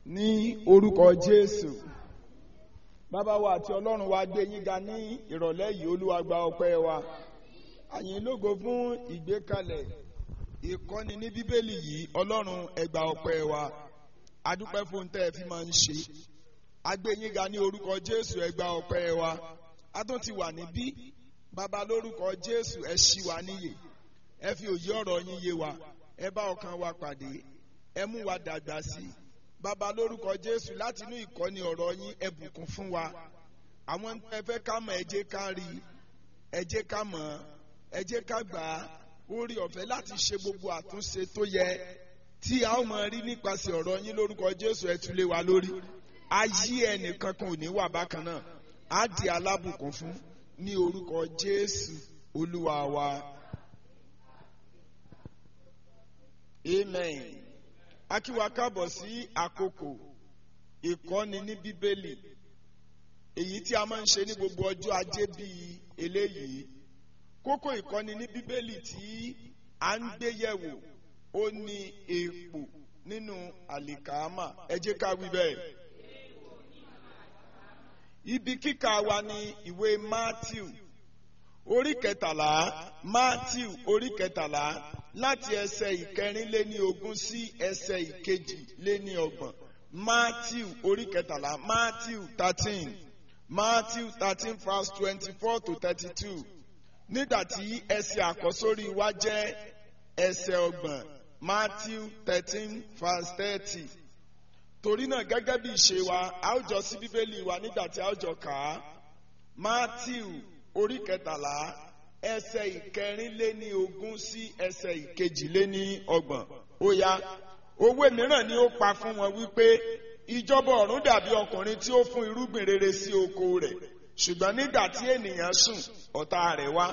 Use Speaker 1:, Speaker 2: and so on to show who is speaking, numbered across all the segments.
Speaker 1: ní orúkọ jésù bàbá wa àti ọlọ́run wa gbé yín ga ní ìrọ̀lẹ́ yìí olúwa gba ọpẹ́ wa àyìn lógo fún ìgbékalẹ̀ ìkọ́ni ní bíbélì yìí ọlọ́run ẹ gba ọpẹ́ wa adúpẹ́ fún tẹ́ ẹ fi máa ń ṣe agbé yín ga ní orúkọ jésù ẹ gba ọpẹ́ wa a tún ti wà níbí bàbá lórúkọ jésù ẹ ṣí wa níyè ẹ fi òye ọ̀rọ̀ yín yé wa ẹ bá ọkàn wa pàdé ẹ mú wa dàgbà sí i bàbá lórúkọ jésù láti inú ìkọ́ni ọ̀rọ̀ yín ẹ bùkún fún wa àwọn ẹ fẹ́ ká mọ̀ ẹ jẹ́ ká rí ẹ jẹ́ ká mọ̀ ẹ jẹ́ ká gbà á orí ọ̀fẹ́ láti ṣe gbogbo àtúnṣe tó yẹ tí a ó máa rí nípasẹ̀ ọ̀rọ̀ yín lórúkọ jésù ẹ tún lé wa lórí ayé ẹnìkan kan ò ní wà bákan náà á di alábùkún fún ní orúkọ jésù olúwa wa amen akíwa kábọ̀ sí àkókò ìkọ́ni ní bíbélì èyí tí a máa ń ṣe ní gbogbo ọjọ́ ajé bíi eléyìí kókó ìkọ́ni ní bíbélì tí a ń gbé yẹ̀wò ó ní èèpò nínú àlìkàámà ẹ jẹ́ ká wí bẹ́ẹ̀. ibi kíkà wa ní ìwé matthew orí kẹtàlá matthew orí kẹtàlá láti ẹsẹ̀ ìkẹrìnléní ogún sí ẹsẹ̀ ìkejìléní ọgbọ̀n matthew orí kẹtàlá matthew thirteen matthew thirteen verse twenty-four to thirty-two nígbà tí ẹsẹ̀ àkọ́sórí wa jẹ́ ẹsẹ̀ ọgbọ̀n matthew thirteen verse thirty torí náà gẹ́gẹ́ bí ìṣe wa a ó jọ sí bíbélì wa nígbà tí a ó jọ kà á matthew orí kẹtàlá ẹsẹ̀ ìkẹrìnléní ogún sí ẹsẹ̀ ìkejìléní ọgbọ̀n ó yá òwe mìíràn ni ó pa fún wọn wípé ìjọba ọ̀run dàbí ọkùnrin tí ó fún irúgbìn rere sí oko rẹ̀ ṣùgbọ́n nígbà tí ènìyàn sùn ọ̀tá rẹ̀ wá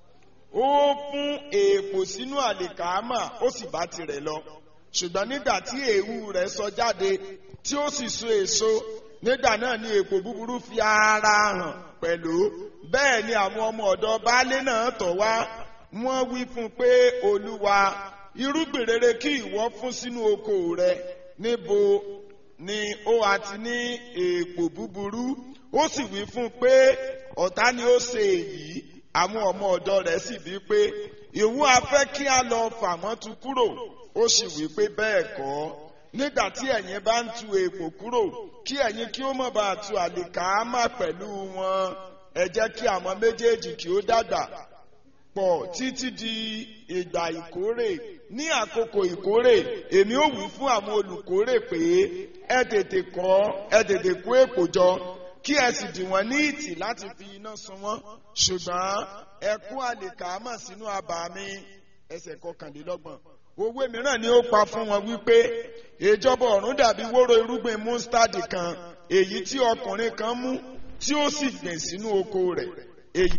Speaker 1: ó fún èèpò sínú àlìkàámà ó sì bá tirẹ̀ lọ ṣùgbọ́n nígbà tí èéwú rẹ̀ sọ jáde tí ó sì so èso nígbà náà ni èèpò búburú fi ara hàn pẹ̀lú bẹ́ẹ̀ ni àwọn ọmọ ọ̀dọ́ baálé náà tọ̀ wá wọ́n wí fún un pé olúwa irúgbìn rere kí ìwọ fún sínú oko rẹ níbo ni ó àti ní èèpò búburú ó sì wí fún un pé ọ̀tá ni ó ṣe èyí àwọn ọmọ ọ̀dọ́ rẹ̀ sì bí pé ìwọ afẹ́ kí a lọ fà wọ́n tu kúrò ó sì wí pé bẹ́ẹ̀ kọ́ nígbà tí ẹ̀yin bá ń tu èèpò kúrò kí ẹ̀yin kí ó mọ̀ bá tu àlìkàámà pẹ̀lú wọn ẹ jẹ́ kí àwọn méjèèjì kí ó dàgbà pọ̀ títí di ìgbà ìkórè ní àkókò ìkórè èmi ò wí fún àwọn olùkórè pé ẹ tètè kọ́ ẹ tètè kó èpò jọ kí ẹ sì dì wọ́n ní ìtì láti fi iná sun wọ́n ṣùgbọ́n ẹ kó àlìkàámà sínú abà mi ẹsẹ̀ kọkànlélọ́gbọ̀n òwe mìíràn ni ó pa fún wọn wípé ìjọba ọ̀run dàbí wóró irúgbìn mustard kan èyí tí ọkùnrin kan mú tí ó sì gbìn sínú oko rẹ̀ èyí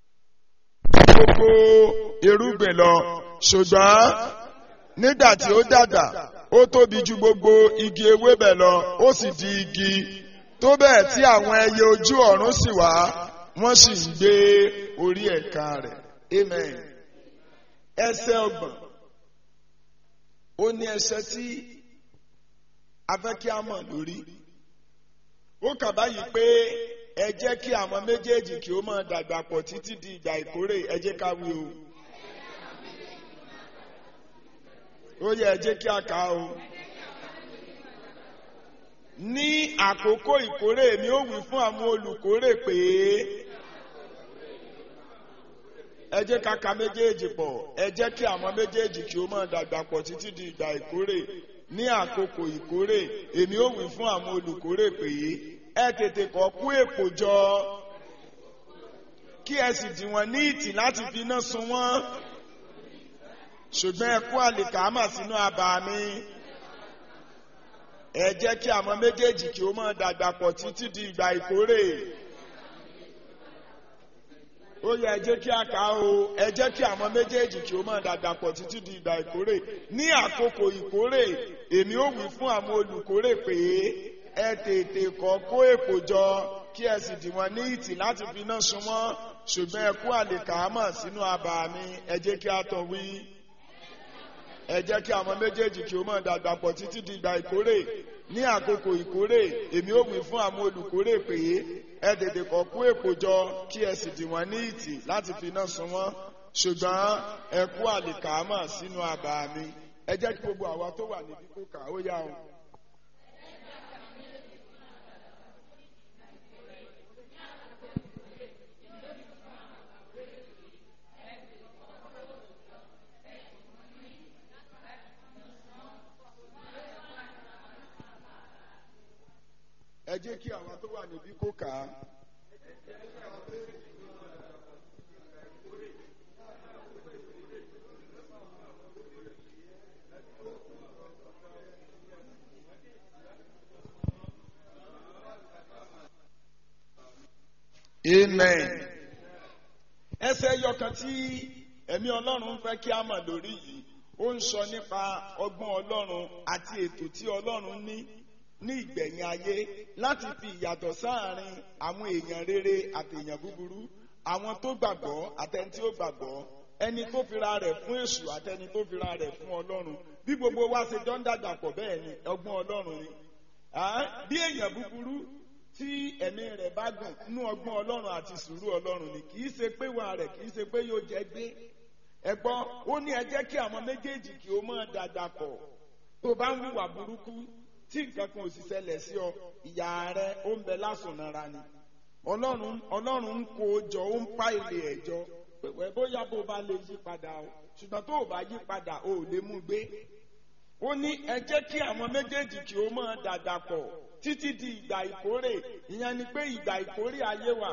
Speaker 1: gbogbo irúgbìn lọ ṣùgbọ́n nígbà tí ó dàgbà ó tóbi ju gbogbo igi ewébẹ̀ lọ ó sì di igi tó bẹ́ẹ̀ tí àwọn ẹyẹ ojú ọ̀run sì wá wọ́n sì ń gbé orí ẹ̀ka rẹ̀ amen ẹsẹ̀ ọgbọ̀n ó ní ẹsẹ̀ tí a fẹ́ kí a mọ̀ lórí ó kà báyìí pé ẹ jẹ́ kí àwọn méjèèjì kí ó máa dàgbà pọ̀ títí di ìgbà ìkórè ẹ jẹ́ ká wí o. ó yẹ ẹ jẹ́ kí a kà á o. ní àkókò ìkórè mi ó wí fún àwọn olùkórè pé ẹ jẹ́ ká ka méjèèjì pọ̀ ẹ jẹ́ kí àwọn méjèèjì kí ó máa dàgbà pọ̀ títí di ìgbà ìkórè ní àkókò ìkórè èmi ó wí fún àwọn olùkórè pé ẹ tètè kọ́ kú èpò jọ kí ẹ sì dì wọ́n ní ìtì láti fi iná sun wọ́n ṣùgbọ́n ẹ kó àlìkàámà sínú abà mi ẹ jẹ́ kí àwọn méjèèjì kí ó máa dàgbà pọ̀ títí di ìgbà ìkórè ó yẹ ẹ jẹ́ kí a kà ó ẹ jẹ́ kí àwọn méjèèjì kí ó máa dàgbà pọ̀ títí di ìgbà ìkórè ní àkókò ìkórè èmi ó wí fún àwọn olùkórè pé ẹ tètè kọ́ kó èpò jọ kí ẹ sì dì wọ́n ní ìtì láti fi iná sun wọ́n ṣùgbọ́n ẹ kó àlìkàámà sínú abà mi ẹ jẹ́ kí a tọ̀ wí. ẹ jẹ́ kí àwọn méjèèjì kí ó máa dàgbà pọ̀ títí di ìgbà ìkórè ní àkókò ìkórè èmi ó wí fún àwọn olùkórè pé ẹ tètè kọ́ kó èpò jọ kí ẹ sì dì wọ́n ní ìtì láti fi iná sun wọ́n ṣùgbọ́n ẹ kó àlìkàámà sínú àbà mi ẹ jẹ́ kí gbogbo àwa tó wà níbí kó kà ó yá o. ẹ jẹ́ kí àwọn tó wà níbí kó kà á. amen. ẹsẹ̀ yọkan tí ẹ̀mí ọlọ́run fẹ́ kí a mọ̀ lórí yìí ó ń sọ nípa ọgbọ́n ọlọ́run àti ètò tí ọlọ́run ní ní ìgbẹ̀yìn ayé láti fi ìyàtọ̀ sáàárín àwọn èèyàn rere àti èèyàn búburú àwọn tó gbàgbọ́ àtẹni tí ó gbàgbọ́ ẹni tó fira rẹ̀ fún èṣù àtẹni tó fira rẹ̀ fún ọlọ́run bí gbogbo wa ṣe jọ ń dàgbà pọ̀ bẹ́ẹ̀ ni ọgbọ́n ọlọ́run ni bí èèyàn búburú tí ẹ̀mí rẹ̀ bá gùn nú ọgbọ́n ọlọ́run àti sùúrù ọlọ́run ni kì í ṣe pé wà rẹ̀ kì í ṣe pé yóò jẹ́ gbé ẹ̀gbọ́n ó ní ẹ jẹ́ kí àwọn méjèèjì kí ó máa dàgbà pọ̀ tó bá ń hùwà burúkú tí nǹkan kan ò sì ṣẹlẹ̀ sí ọ ìyá rẹ ó ń bẹ lásùnara ni ọlọ́run ọlọ́run ń kó jọ ó ń pa ilé ẹ̀jọ́ pẹ̀pẹ́ bóyá bó bá lè yí padà o ṣùgbọ́n tó o bá yí padà o ò lè mú gbé ó ní ẹ jẹ́ kí àwọn méjèèjì kí ó máa dàgbà pọ̀ títí di ìgbà ìkórè ìyẹn ni pé ìgbà ìkórè ayé wà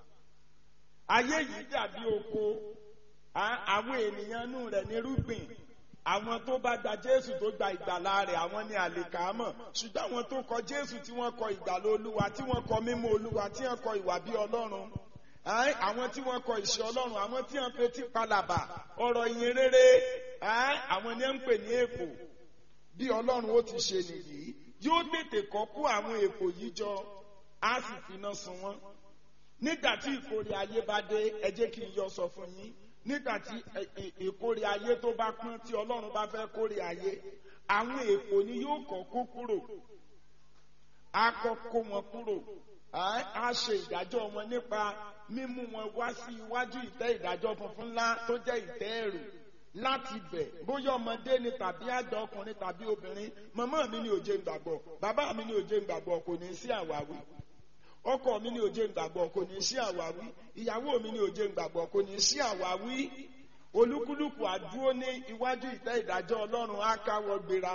Speaker 1: ayé yìí dàbí oko àwọn ènìyàn inú rẹ̀ nírúgbìn àwọn tó bá gba jésù tó gba ìgbàlà rẹ̀ àwọn ní àlèkàámọ̀ ṣùgbọ́n àwọn tó kọ jésù tí wọ́n kọ ìgbàlà olúwa tí wọ́n kọ mímọ́ olúwa tí wọ́n kọ ìwà bí ọlọ́run àwọn tí wọ́n kọ ìṣe ọlọ́run àwọn tí wọ́n fetí palàbà ọ̀rọ̀ ìyìn rere àwọn ni ń pè ní èpò bí ọlọ́run ó ti ṣe nìyí yóò tètè kọ́ kó àwọn èpò yìí jọ á sì finá sun wọ́n nígbà tí ìkórè ayé bá dé ẹ jẹ́ kí n yọ sọ fún yín nígbàtí ìkórè ayé tó bá pọ́n tí ọlọ́run bá fẹ́ kórè ayé àwọn èpò ni yóò kọ́ kó kúrò á kọ́ kó wọn kúrò á ṣe ìdájọ́ wọn nípa mímú wọn wá sí iwájú ìtẹ́ ìdájọ́ funfun ńlá tó jẹ́ ìtẹ́ ẹ̀rù láti bẹ̀ bóyá ọmọdé ni tàbí àgbà ọkùnrin tàbí obìnrin màmá mi ni òjé ń gbàgbọ́ bàbá mi ni òjé ń gbàgbọ́ kò ní sí àwáwí ọkọ mi ní òjé ìgbàgbọ́ kò ní sí àwáwí ìyàwó mi ní òjé ìgbàgbọ́ kò ní sí àwáwí olúkúlùkù àdúró ní iwájú ìtẹ́ ìdájọ́ ọlọ́run á káwọ́ gbéra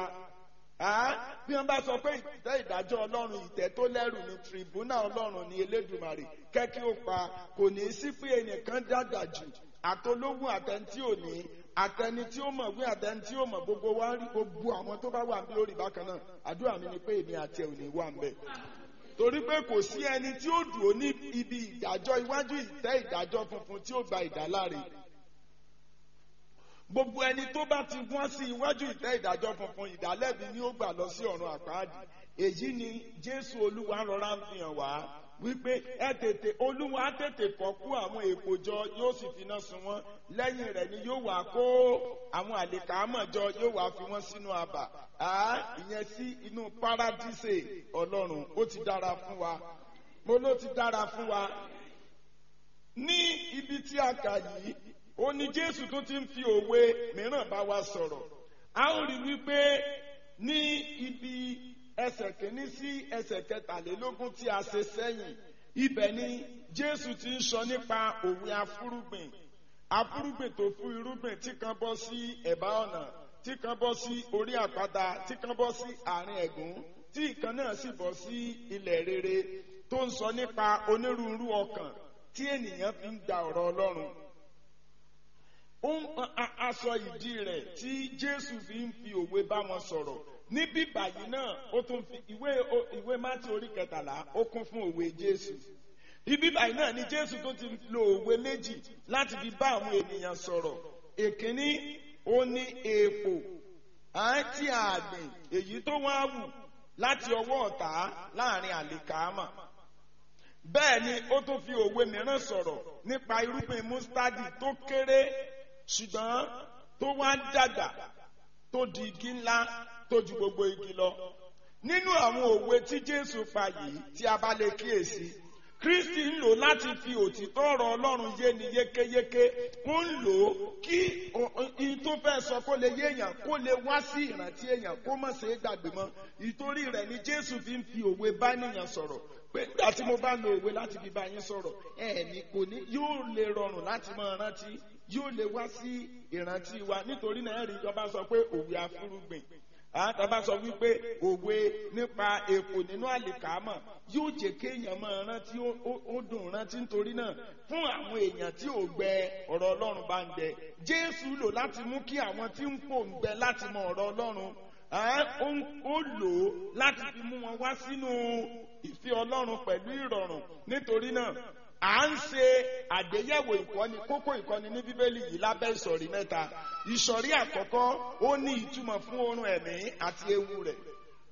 Speaker 1: bí wọ́n bá sọ pé ìtẹ́ ìdájọ́ ọlọ́run ìtẹ́ tó lẹ́rù ní tìrìbùnà ọlọ́run ní elédùmarè kẹ́kí ó pa kò ní sí pé ẹnìkan dàgbà jù àtológún àtẹni tí ò ní àtẹni tí ó mọ̀ wí àtẹni tí ó mọ̀ gbogbo wa rí gbogbo àwọn tó bá wà ní lórí bákan náà àdúrà mi ni pé èmi àti ẹ̀ ò ní wà ń bẹ̀ torí pé kò sí ẹni tí ó dùn ó ní ibi ìdájọ́ iwájú ìtẹ́ ìdájọ́ funfun tí ó gba ìdáláre gbogbo ẹni tó bá ti wọ́n sí iwájú ìtẹ́ ìdájọ́ funfun ìdálẹ́bi ni ó gbà lọ sí ọ̀run àpáàdì èyí ni jésù olúwa rọra ń fi hàn wá wípé ẹ tètè olúwa tètè kọ́ kú àwọn èèpo jọ yóò sì finá sun wọ́n lẹ́yìn rẹ̀ ni yóò wá kó àwọn àlèkàámọ̀ jọ yóò wá fi wọ́n sínú abà á ìyẹn sí inú paradíṣe ọlọ́run ó ti dára fún wa mo ló ti dára fún wa ní ibi tí a kà yìí ó ní jésù tó ti ń fi òwe mìíràn bá wa sọ̀rọ̀ a ó rí wípé ní ibi ẹsẹ̀ kìíní sí ẹsẹ̀ kẹtàlélógún tí a ṣe sẹ́yìn ibẹ̀ ni jésù ti ń sọ nípa òwe afúrúgbìn afúrúgbìn tó fún irúgbìn tí kan bọ́ sí ẹ̀bá ọ̀nà tí kan bọ́ sí orí àpáta tí kan bọ́ sí àárín ẹ̀gún tí ìkan náà sì bọ́ sí ilẹ̀ rere tó ń sọ nípa onírúurú ọkàn tí ènìyàn fi ń gba ọ̀rọ̀ ọlọ́run ó ń aṣọ ìdí rẹ̀ tí jésù fi ń fi òwe bá wọn sọ̀rọ̀ níbí báyìí náà ó tún fi ìwé ìwé mátí orí kẹtàlá ó kún fún òwe jésù ibi báyìí náà ni jésù tó ti lo òwe méjì láti fi bá àwọn ènìyàn sọ̀rọ̀ èkíní ó ní èèpo àti àgbìn èyí tó wá wù láti ọwọ́ ọ̀tá láàrin àlìkámà bẹ́ẹ̀ ni ó tún fi òwe mìíràn sọ̀rọ̀ nípa irúgbìn mustadi tó kéré ṣùgbọ́n tó wá dàgbà tó di igi ńlá tó ju gbogbo igi lọ nínú àwọn òwe tí jésù pa yìí tí a bá lè kíyèsí kristi ń lò láti fi òtítọ́ ọ̀rọ̀ ọlọ́run yé ni yékéyéké ó ń lò ó kí ihun tó fẹ́ sọ kó lè yé èèyàn kó lè wá sí ìrántí èèyàn kó má ṣe é gbàgbé mọ́ ìtorí rẹ̀ ni jésù fi ń fi òwe bá nìyàn sọ̀rọ̀ pé nígbà tí mo bá lo òwe láti fi bá yín sọ̀rọ̀ ẹ̀ẹ̀ni kò ní yóò lè rọrùn láti máa rántí yóò lè wá sí ìrántí wa nítorí náà ẹ̀rí ìjọba sọ pé òwe afúrúgbìn àtàbà sọ wípé òwe nípa èpò nínú àlìkámọ̀ yóò jẹ́ kéèyàn máa rántí ó dùn rántí nítorí náà fún àwọn èèyàn tí ò gbẹ ọ̀rọ̀ ọlọ́run bá ń gbẹ jésù lò láti mú kí àwọn tí ń pò ń gbẹ láti mọ ọ̀rọ̀ ọlọ́run ó lò ó láti fi mú wọn wá sínú ìfẹ́ ọlọ́run pẹ̀lú ìrọ̀rùn nítorí náà à ń ṣe àgbéyẹ̀wò ìkọ́ni kókó ìkọ́ni ní bíbélì yìí lábẹ́ ìsọ̀rí mẹ́ta ìsọ̀rí àkọ́kọ́ ó ní ìtumọ̀ fún oorun ẹ̀mí àti ewu rẹ̀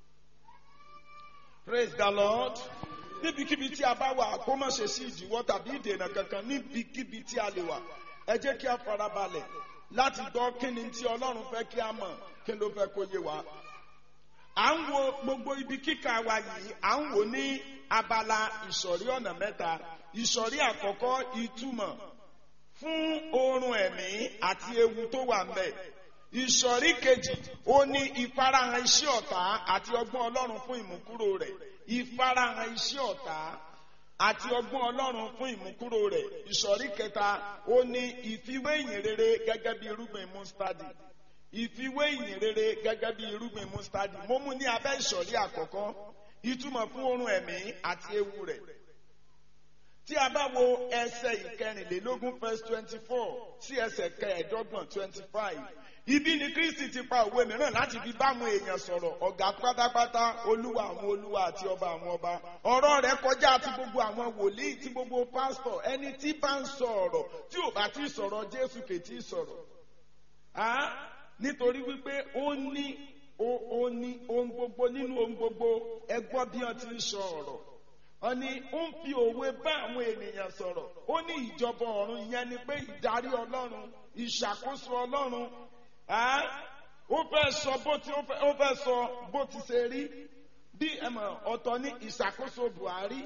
Speaker 1: praise the lord níbikíbi tí a bá wà kó má ṣe sí ìdíwọ́ tàbí ìdènà kankan níbikíbi tí a lè wà ẹ jẹ́ kí a farabalẹ̀ láti gbọ́ kí ni tí ọlọ́run fẹ́ kí a mọ̀ kí ló fẹ́ kó yé wa à ń wo gbogbo ibi kíkà wa yìí à ń wò ní abala ìsọ̀rí ọ̀nà mẹ́ta ìsọ̀rí àkọ́kọ́ ìtumọ̀ fún oorun ẹ̀mí àti ewu tó wà ńbẹ̀ ìsọ̀rí kejì ó ní ìfarahàn iṣẹ́ ọ̀tá àti ọgbọ́n ọlọ́run fún ìmúkúrò rẹ̀ ìfarahàn iṣẹ́ ọ̀tá àti ọgbọ́n ọlọ́run fún ìmúkúrò rẹ̀ ìsọ̀rí kẹta ó ní ìfiwé ìyìnrere gẹ́gẹ́ bí irúgbìn mustadi ìfiwé ìyìnrere gẹ́gẹ́ bí irúgbìn mustadi mo mú ní abẹ́ ìsọ̀rí àkọ́kọ́ ìtumọ̀ fún oorun ẹ̀mí àti ewu rẹ̀ tí a bá wo ẹsẹ̀ ìkẹrìnlélógún verse twenty four sí ẹsẹ̀ kẹẹ̀ẹ́dọ́gbọ̀n twenty five ibi ni kristi ti pa òwe mìíràn láti fi bá àwọn èèyàn sọ̀rọ̀ ọ̀gá pátápátá olúwa àwọn olúwa àti ọba àwọn ọba ọ̀rọ̀ rẹ̀ kọjá ti gbogbo àwọn wòlíì ti gbogbo pásítọ̀ ẹni tí bá ń sọ ọ̀rọ̀ tí ò bá ti sọ̀rọ̀ jésù kè tí sọ̀rọ̀ nítorí wípé ó ní ó ní ohun gbogbo nínú ohun gbogbo ẹ gbọ́ bí wọ́n ti ń sọ ọ̀rọ̀ wọ́n ní ó ń fi òwe bá àwọn ènìyàn sọ̀rọ̀ ó ní ìjọba ọ̀run yẹn ni pé ìdarí ọlọ́run ìṣàkóso ọlọ́run ó fẹ́ sọ bó ti ó fẹ́ sọ bó ti ṣe rí bí ẹ̀mọ̀ ọ̀tọ̀ ní ìṣàkóso Buhari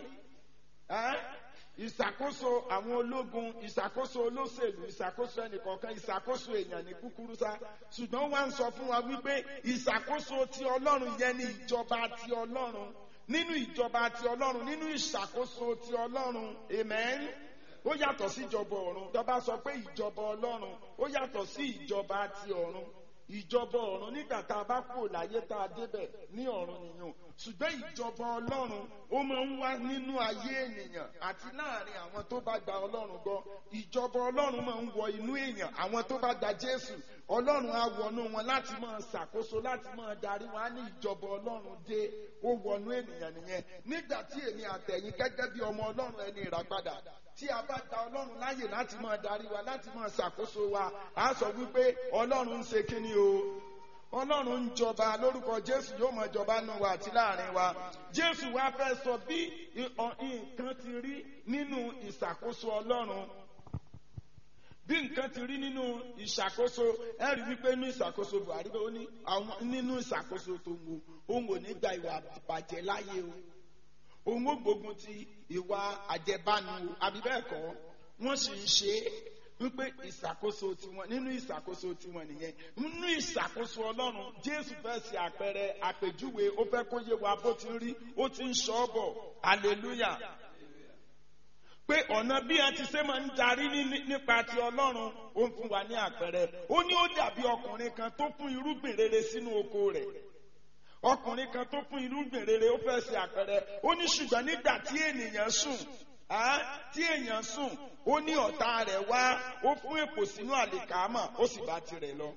Speaker 1: ìṣàkóso àwọn ológun ìṣàkóso olóṣèlú ìṣàkóso ẹnìkọ̀ọ̀kan ìṣàkóso èèyàn ní kúkúrú sá ṣùgbọ́n wá ń sọ fún wa wípé ìṣàkóso ti ọlọ́run yẹn ni ìjọba ti ọlọ́run nínú ìjọba ti ọlọ́run nínú ìṣàkóso ti ọlọ́run amen ó yàtọ̀ sí ìjọba ọ̀run tọ́ba sọ pé ìjọba ọlọ́run ó yàtọ̀ sí ìjọba ti ọ̀run ìjọba ọ̀run nígbà tá a bá kú láyé tá a débẹ̀ ní ọ̀run nìyẹn ṣùgbọ́n ìjọba ọlọ́run ó máa ń wá nínú ayé ènìyàn àti láàrin àwọn tó bá gba ọlọ́run gbọ́ ìjọba ọlọ́run máa ń wọ inú èèyàn àwọn tó bá gba jésù ọlọ́run á wọnú wọn láti máa ṣàkóso láti máa darí wọn á ní ìjọba ọlọ́run dé ó wọnú ènìyàn nìyẹn nígbà tí èmi àtẹ̀yìn gẹ́gẹ́ bí ọmọ ọlọ́run ẹni ìràpadà tí a bá gba ọlọ́run láyè láti máa darí wa láti máa ṣàkóso wa a sọ wípé ọlọ́run ń ṣe kíni o ọlọ́run ń jọba lórúkọ jésù yóò máa jọba nù wa àti láàrin wa jésù wa fẹ́ sọ bí nǹkan ti rí nínú ìṣàkóso ọlọ́run bí nǹkan ti rí nínú ìṣàkóso ẹ rí wípé nínú ìṣàkóso buhari ó ní àwọn nínú ìṣàkóso tó ń wo òun ò ní gba ìwà bàjẹ́ láyé o òun ó gbógun ti ìwà àjẹbánu o àbí bẹ́ẹ̀ kọ́ wọ́n sì ń ṣe é wípé ìṣàkóso tiwọn nínú ìṣàkóso tiwọn nìyẹn nínú ìṣàkóso ọlọ́run jésù fẹ́ ṣe àpẹẹrẹ àpèjúwe ó fẹ́ kó yé wa bó ti rí ó ti ń sọ ọ́ bọ̀ hallelujah pé ọ̀nà bí a ti ṣe máa ń darí nípa ti ọlọ́run ó ń fún wa ní àpẹẹrẹ ó ní ó dàbí ọkùnrin kan tó fún irúgbìn rere sínú oko rẹ̀ ọkùnrin kan tó fún irúgbìn rere ó fẹ́ ṣe àpẹẹrẹ ó ní ṣùgbọ́n nígbà tí ènìyàn sùn tí èèyàn sùn ó ní ọ̀tá rẹ̀ wá ó fún èpò sínú àlìkámà ó sì bá tirẹ̀ lọ.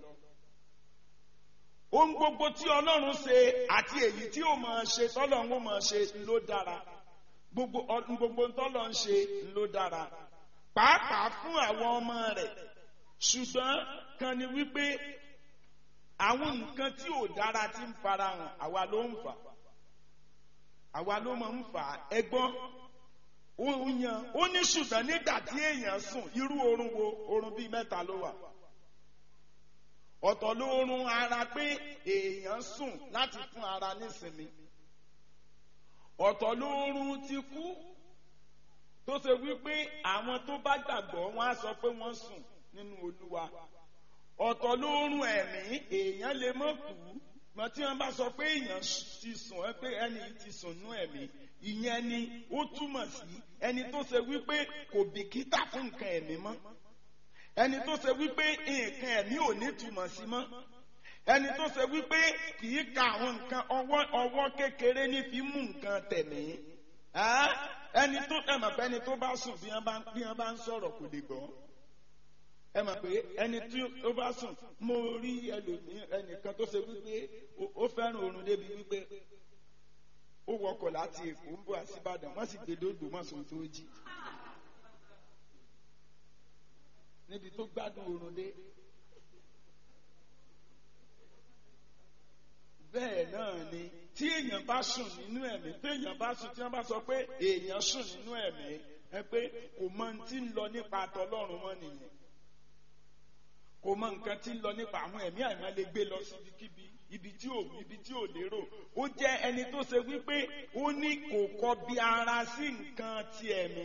Speaker 1: ohun gbogbo tí ọlọ́run ṣe àti èyí tí ó máa ṣe tọ́lọ́run ó máa ṣe ló dára gbogbo gbogbo tọ́lọ̀ ń ṣe ló dára pàápàá fún àwọn ọmọ rẹ̀ ṣùgbọ́n kan ni wípé àwọn nǹkan tí ò dára ti ń farahàn àwa ló ń fà àwa ló máa ń fà ẹgbọ́n òun yan ó ní ṣùgbọ́n nígbà tí èèyàn sùn irú oorun wo oorun bíi mẹ́ta ló wà ọ̀tọ̀ lóorun ara pé èèyàn sùn láti fún ara nísinmi ọ̀tọ̀ lóorun ti kú tó ṣe wípé àwọn tó bá gbàgbọ́ wọn á sọ pé wọ́n sùn nínú olúwa ọ̀tọ̀ lóorun ẹ̀mí èèyàn lè mọ̀ kú mọ tí wọ́n bá sọ pé èèyàn ti sùn ẹ pé ẹni ti sùn nú ẹ̀mí ìyẹn ni ó túmọ̀ sí ẹni tó ṣe wípé kò bìkítà fún nǹkan ẹ̀mí mọ́ ẹni tó ṣe wípé nǹkan ẹ̀mí ò ní túmọ̀ sí mọ́ ẹni tó ṣe wípé kì í ka àwọn nǹkan ọwọ́ ọwọ́ kékeré ní fi mú nǹkan tẹ̀mí ẹni tó ẹ mọ̀ pé ẹni tó bá sùn bí wọ́n bá bí wọ́n bá ń sọ̀rọ̀ kò lè gbọ́ ẹ mọ̀ pé ẹni tí ó bá sùn mo rí ẹnìkan tó ṣe wípé ó fẹ́ràn oorun débi wípé ó wọkọ̀ láti Èkó ń bọ̀ àsìbàdàn wọ́n sì gbé dógbò mọ́sùn tó jí níbi tó gbádùn oorun dé. bẹ́ẹ̀ náà ni tí èèyàn bá sùn nínú ẹ̀mí tí èèyàn bá sùn tí wọ́n bá sọ pé èèyàn sùn nínú ẹ̀mí ẹ pé kò mọ ohun tí ń lọ nípa àtọlọ́run mọ́ nìyẹn kò mọ nǹkan tí ń lọ nípa àwọn ẹ̀mí àìmọ́ lè gbé lọ síbikíbi ibi tí ò ibi tí ò lérò ó jẹ́ ẹni tó ṣe wípé ó ní kò kọ bí ara sí nǹkan ti ẹ̀mí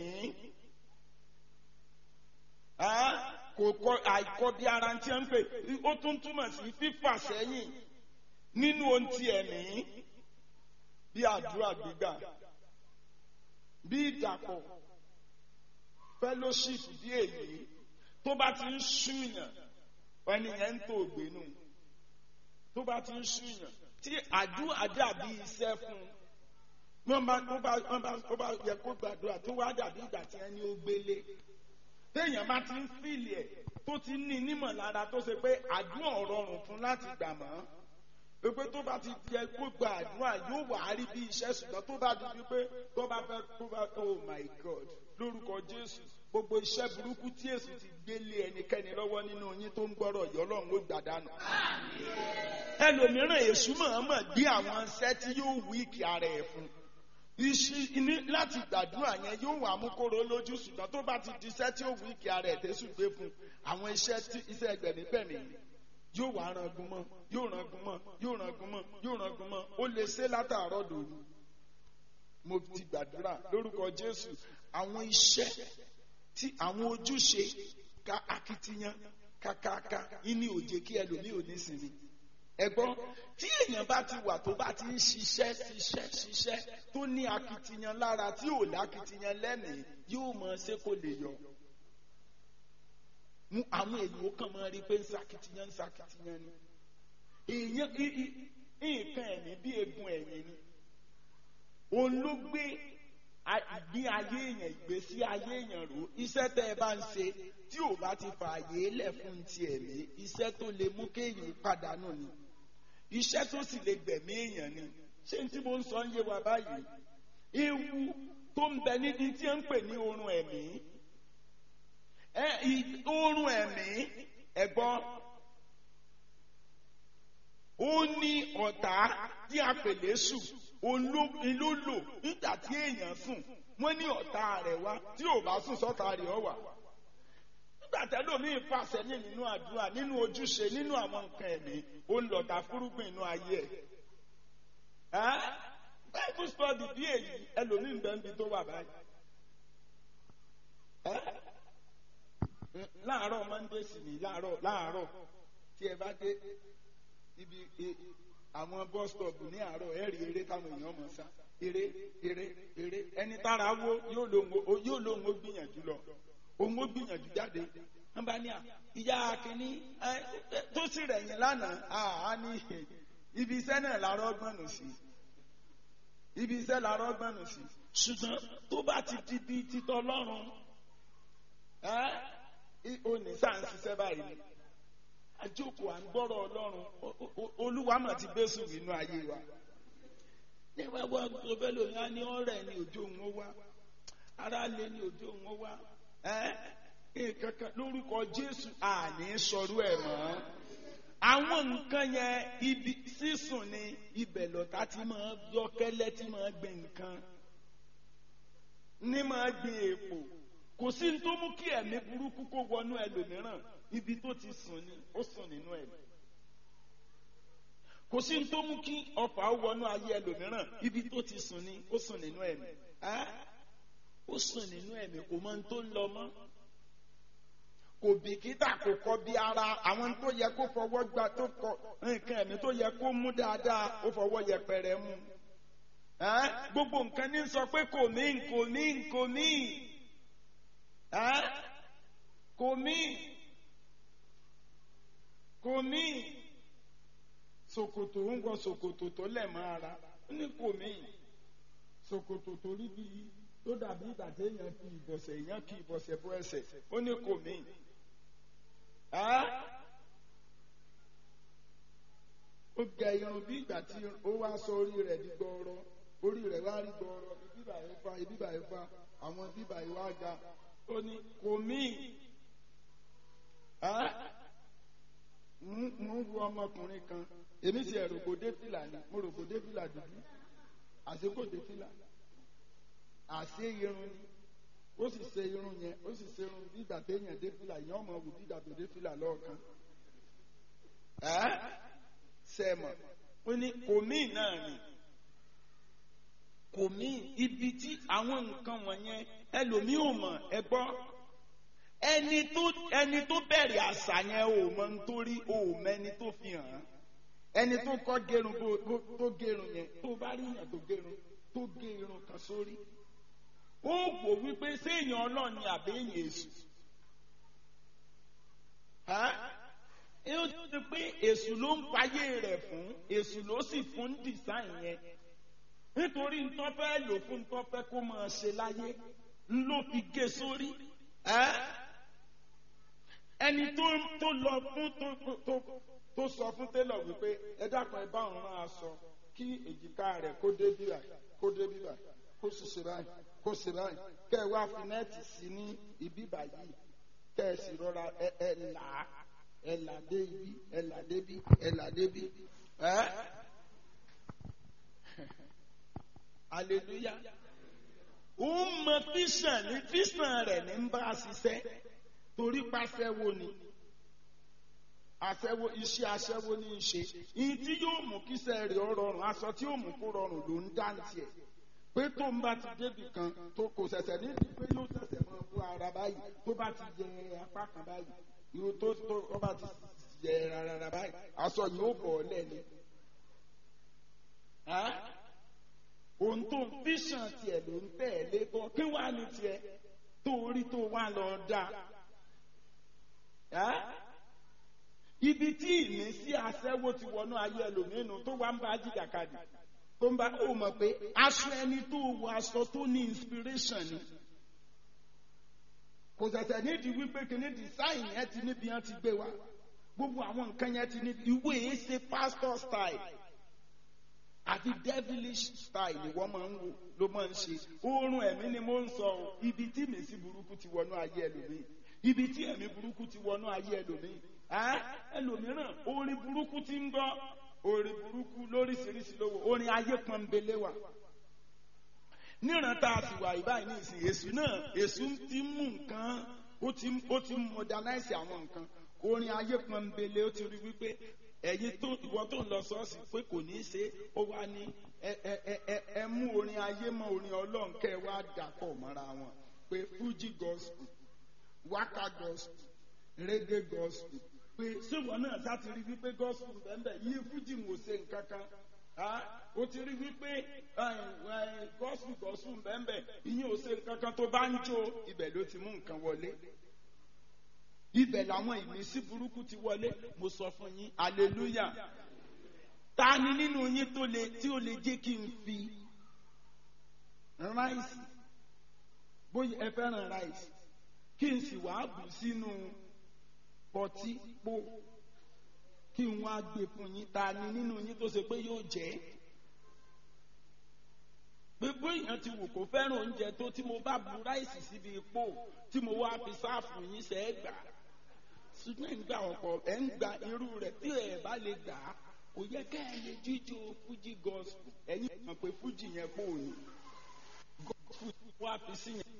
Speaker 1: kò kọ àìkọ bí ara tí wọ́n ń pè ó tún túmọ̀ sí fífà sẹ́yìn nínú ohun ti ẹ̀mí bí àdúrà gbígbà bí ìdàpọ̀ fellowship bí èyí tó bá ti ń ṣúyàn ẹni yẹn ń tó ògbénu tó bá ti ń ṣúyàn tí àdúrà dàbí iṣẹ́ fún un wọ́n bá tó bá wọ́n bá tó bá yẹ kó gbàdúrà tó wá dàbí ìgbà tí ẹni ó gbélé téèyàn bá ti ń fìlì ẹ̀ tó ti ní nímọ̀ lára tó ṣe pé àdúrà ọ̀rọ̀rùn fún láti gbà mọ́ pé tó bá ti jẹ kó gba àdúrà yóò wà á rí bí iṣẹ́ ṣùgbọ́n tó bá di wípé tó bá fẹ́ tó bá oh my god lórúkọ jésù gbogbo iṣẹ́ burúkú tí èsù ti gbélé ẹnikẹ́ni lọ́wọ́ nínú yín tó ń gbọ́rọ̀ yìí ọlọ́run ló gbà dànù. ẹlòmíràn èṣù mọ̀ọ́mọ̀ gbé àwọn iṣẹ́ tí yóò wíìkì ara ẹ̀ fún ní láti gbàdúrà yẹn yóò wà mú kóró lójú ṣùgbọ́n tó bá ti di iṣẹ́ tí ó wíìkì ara ẹ̀ tẹ́sù gbé fún àwọn iṣẹ́ tí iṣẹ́ ẹgbẹ̀mígbẹ̀mí yóò wá rangun mọ́ yóò rangun mọ́ yóò rangun mọ́ yóò rangun mọ́ ó lè ṣe látàárọ̀ dòru mo ti gbàdúrà lórúkọ Jésù àwọn iṣẹ́ tí àwọn ojúṣe ká akitiyan kàkàkà ìní òjè kí ẹlòmíì ò ní sinmi ẹ̀gbọ́n tí èèyàn bá ti wà tó bá ti ń ṣiṣẹ́ ṣiṣẹ́ ṣiṣẹ́ tó ní akitiyan lára tí ò lákitiyan lẹ́mìí yóò mọ ṣé kò lè yọ mú àwọn èèyàn ó kàn máa rí pé ń ṣakitiyan ń ṣakitiyan ni èèyàn nǹkan ẹ̀mí bí egun ẹ̀yìn ni òun ló gbé ìgbé ayé èèyàn ìgbésí ayé èèyàn rò iṣẹ́ tẹ́ ẹ bá ń ṣe tí ò bá ti fààyè lẹ̀ fún ti ẹ̀mí iṣẹ́ tó lè mú kéèyàn pàdánù ni iṣẹ́ tó sì lè gbẹ̀mí èèyàn ni ṣé n tí mo ń sọ ń yé wa báyìí ewu tó ń bẹ níbi tí ń pè ní oorun ẹ̀mí oorun ẹ̀mí ẹ̀gbọ́n ó ní ọ̀tá tí a pè lésù olólò nígbà tí èèyàn sùn wọ́n ní ọ̀tá rẹ̀ wá tí ò bá sùn sọ́tá rẹ̀ ọ wà nígbà tẹ́lómìn fàṣẹ ní nínú àdúrà nínú ojúṣe nínú àwọn nǹkan ẹ̀mí ó ń lọ̀tà fúrúgbìn inú ayé ẹ̀ bible study bí èyí ẹlòmíín bẹ́ẹ̀ níbi tó wà báyìí láàárọ̀ monday sì ní láàárọ̀ láàárọ̀ tí ẹ bá dé ibi àwọn bus stop ní àárọ̀ ẹ rí eré táwọn èèyàn mọ̀ sá eré eré eré ẹni tára wo yóò lóun ó gbìyànjú lọ òun ó gbìyànjú jáde wọn bá ní à ìyá kìíní tó sì rẹ̀yìn lánàá á ní ibi iṣẹ́ náà làárọ̀ gbọ́nù sí ibi iṣẹ́ làárọ̀ gbọ́nù sí ṣùgbọ́n tó bá ti di bí títọ́ lọ́rùn ó ní sáà ń ṣiṣẹ́ báyìí àjókòó à ń gbọ́rọ̀ ọlọ́run olúwa mà ti bẹ́sù nínú ayé wa. ní wàá wá tó fẹ́ lòun á ní ọ̀rẹ́ ní òjò òun ó wá ara lé ní òjò òun ó wá kankan lórúkọ jésù àní sọrú ẹ̀ mọ́. àwọn nǹkan yẹn ibi sísùn ni ibẹ̀ lọ́tà tí máa yọkẹ́lẹ́ tí máa gbin nǹkan ní máa gbin èpò kò sí ní tó mú kí ẹ̀mí burúkú kó wọnú ẹlòmíràn ibi tó ti sùn ni ó sùn nínú ẹ̀ kò sí ní tó mú kí ọfà ó wọnú ayé ẹlòmíràn ibi tó ti sùn ni ó sùn nínú ẹ̀mí ó sùn nínú ẹ̀mí kò mọ ohun tó ń lọ mọ́ kò bìkítà kò kọ bí ara àwọn tó yẹ kó fọwọ́ gba tó kọ nǹkan ẹ̀mí tó yẹ kó mú dáadáa ó fọwọ́ yẹpẹrẹ mú gbogbo nǹkan ní sọ pé kò mí kò mí kò mí kò mí kò mí ṣòkòtò ń wọ ṣòkòtò tó lẹ̀ mọ́ ara ó ní kò mí ṣòkòtò tó rí bí tó dàbí ìgbà tí èèyàn kì ìbọ̀sẹ̀ èèyàn kì ìbọ̀sẹ̀ bọ́ ẹsẹ̀ ó ní kò mí. ó gẹ irun bí ìgbà tí ó wá sọ orí rẹ̀ di gbọọrọ orí rẹ̀ wá rí gbọọrọ ibíbà yìí fa ibíbà yìí fa àwọn ibíbà yìí wá ga ó ní kò mí. mo ń wo ọmọkùnrin kan èmi sì ẹ̀rọ kò dé fìlà ni mo rò kò dé fìlà dúdú àti kò dé fìlà àṣé irun ni ó sì ṣe irun yẹn ó sì ṣe irun bí ìgbà téèyàn dé fìlà yẹn ọmọ wù bí ìgbà tó dé fìlà lọ́ọ̀kan sẹ́mọ̀ ó ní kòmí náà ni kòmí ibi tí àwọn nǹkan wọ̀nyẹn ẹlòmíì ò mọ̀ ẹ gbọ́ ẹni tó ẹni tó bẹ̀rẹ̀ àṣà yẹn ò mọ̀ nítorí ò mẹ́ni tó fi hàn án ẹni tó kọ́ gerun tó gerun yẹn tó bá rí yàn tó gerun tó gé irun kan sórí ó wò wípé séèyàn ọlọ́ọ̀ni àbẹ́yìn èṣù ó ti pé èṣù ló ń fayé rẹ̀ fún èṣù ló sì fún design yẹn nítorí ntọ́ fẹ́ lò fún ntọ́ fẹ́ kó máa ṣe láyé ló fi gé sórí ẹni tó lọ fún tó sọ fún télọ̀ wípé ẹ dákun ẹ bá òun rán aṣọ kí èjìká rẹ̀ kó dé bíbà kó dé bíbà kó sì ṣe báyìí kó ṣe báyìí kẹ ẹ wá fi nẹ́ẹ̀tì sí ní ibi báyìí kẹ ẹ sì rọra ẹ ẹ là á ẹ là dé ibi ẹ là dé bí ẹ là dé bí ẹ hallelujah ó mọ fíṣàn ní fíṣàn rẹ̀ ní ń bá a ṣiṣẹ́ torí pàṣẹwó ni aṣẹ́wó iṣẹ́ aṣẹ́wó ní í ṣe ìyí tí yóò mú kíṣẹ́ rẹ̀ ọ rọrùn aṣọ tí yóò mú kó rọrùn ló ń dá tiẹ̀ pé tó ń bá ti débì kan tó kò ṣẹ̀ṣẹ̀ nídìí pé yóò ṣẹ̀ṣẹ̀ mọ́ bú ara báyìí tó bá ti yẹ apá kan báyìí ìwò tó tó ó bá ti yẹ rárá báyìí aṣọ yìí ó bọ̀ ọ́ lẹ́ni. ohun tó ń fíṣàn tiẹ̀ ló ń tẹ̀lé bọ́ kí wàá ní tiẹ̀ tó rí tó wà lọ dá ibi tí ìmísí aṣẹ́wó ti wọnú ayé ẹlòmínú tó wá ń bá jìjàkadì tó ń bá ó mọ̀ pé aṣọ ẹni tó wọ aṣọ tó ní inspiration ni kò ṣẹ̀ṣẹ̀ nídìí wípé kìíní design yẹn ti níbi yẹn ti gbé wa gbogbo àwọn nǹkan yẹn ti níbi ìwé yìí ṣe pastor style àti devilish style ni wọ́n máa ń wò ló máa ń ṣe oorun ẹ̀mí ni mo ń sọ o ibi tí ìmísí burúkú ti wọnú ayé ẹlòmíì ibi tí ẹ̀mí burúkú ti wọnú ayé ẹlòmíì ẹlòmíràn orin burúkú ti ń gbọ́ orin burúkú lóríṣiríṣi lówó orin ayé pọnbélé wà níran tá a sì wà ìbáyìí ní ìsìn èṣù náà èṣù ti mú nǹkan ó ti ó ti modernize àwọn nǹkan orin ayé pọnbélé ó ti rí wípé ẹ̀yin tó ìwọ tó ń lọ ṣọ́ọ̀ṣì pé kò ní í ṣe ó wá ní ẹ ẹ ẹ ẹ mú orin ayé mọ́ orin ọlọ́run kẹ́ ẹ wá dàpọ̀ mọ́ra wọn pé fuji gospel waka gospel reggae gospel pé ṣéwọ náà sá ti rí wípé gospel bẹ́ẹ̀ yí fuji ń wò ṣe nǹkan kan ó ti rí wípé gospel gospel bẹ́ẹ̀ ìyẹn ò ṣe nǹkan kan tó bá ń jó ibẹ̀ ló ti mú nǹkan wọlé ibẹ̀ làwọn ìmísí burúkú ti wọlé mo sọ fún yín hallelujah ta ni nínú yín tó lè tí ó lè jẹ́ kí n fi ráìsì bóyá ẹ fẹ́ràn ráìsì kí n sì wá bù sínú pọtí pò kí n wá gbé fún yín ta ni nínú yín tó ṣe pé yóò jẹ́ gbogbo èèyàn ti wù kó fẹ́ràn oúnjẹ tó tí mo bá bu ráìsì síbi ipò tí mo wá fi sáàfù yín ṣe é gbà ṣùgbọ́n ẹ̀ ń gbà ọ̀pọ̀ ẹ̀ ń gba irú rẹ̀ tí ẹ̀ bá lè gbà á kò yẹ kẹ́ ẹ lè jíjó fújì gospel ẹ̀yin mọ̀ pé fújì yẹn pò ní gospel wá fi sí yẹn.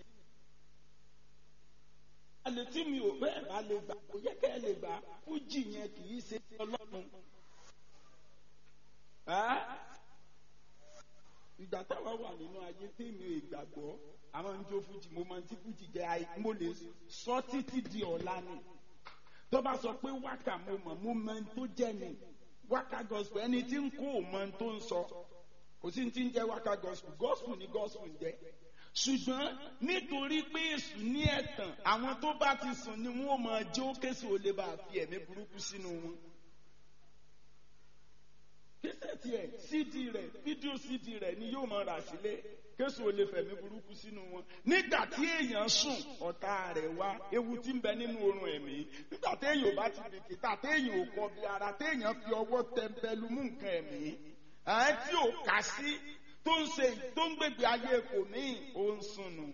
Speaker 1: alẹ́ tí mi ò bẹ́ẹ̀ bá lè gbà kò yẹ kẹ́ ẹ lè gbà fújì yẹn kì í ṣe ọlọ́run ìgbà táwa wà nínú ayé tèmi ìgbàgbọ́ àwọn ń jó fújì mo máa ń tí fújì jẹ́ ayé mo lè sọ títí di ọ̀la ni tó bá sọ pé wákà mo mọ̀ mo mọ ohun tó jẹ́ ni wákà gospel ẹni tí ń kó o mọ ohun tó ń sọ kò sí ti ń jẹ́ wákà gospel gospel ni gospel ń jẹ́ ṣùgbọ́n nítorí pé èṣù ní ẹ̀tàn àwọn tó bá ti sùn ni wọ́n máa jó kéṣù ó lè bá fi ẹ̀mí burúkú sínú wọn kíṣẹ́ẹ̀tì ẹ̀ cd rẹ̀ fídíò cd rẹ̀ ni yóò máa rà sílé kéṣù ó lè fẹ̀mí burúkú sínú wọn nígbà tí èèyàn sùn ọ̀tá rẹ̀ wá ewu tí ń bẹ nínú oorun ẹ̀mí nígbà téèyàn ò bá ti bìkítà téèyàn ò kọ bí ara téèyàn fi ọwọ́ tẹ̀mbẹ́lú mú nǹkan ẹ̀mí ẹ̀ tí ò kà sí tó ń ṣe tó ń gbègbè ayé kò ní ò ń sùnù